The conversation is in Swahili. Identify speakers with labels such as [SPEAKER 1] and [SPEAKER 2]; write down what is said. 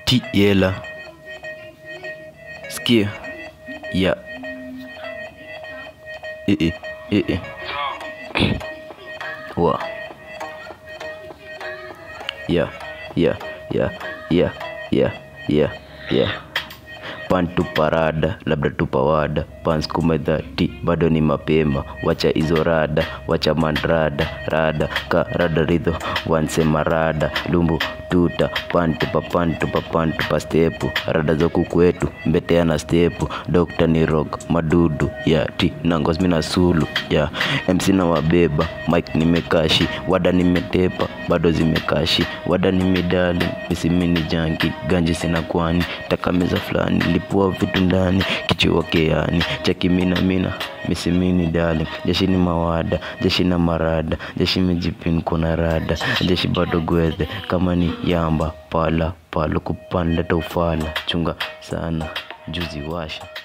[SPEAKER 1] ti yela sikia ya eh eh eh eh wa ya ya ya ya ya ya ya pan tuparada labda tupawada pan skuma dhati bado ni mapema wacha hizo rada wacha mandrada rada ka rada ridho wansema rada lumbu tuta pan tupa pan tupa pan tupa stepu rada za kukwetu mbetea na stepu dokta ni rock madudu ya ti nangos mina sulu ya mc na wabeba mike nimekashi wada nimetepa bado zimekashi wada nimedali misimini janki ganji sina kwani takameza fulani lipua vitu ndani kichua keani chaki mina mina misimini dali jeshi ni mawada jeshi na marada jeshi mijipin kuna rada jeshi bado gwedhe kama ni yamba pala palo kupanda taufala chunga sana juzi washa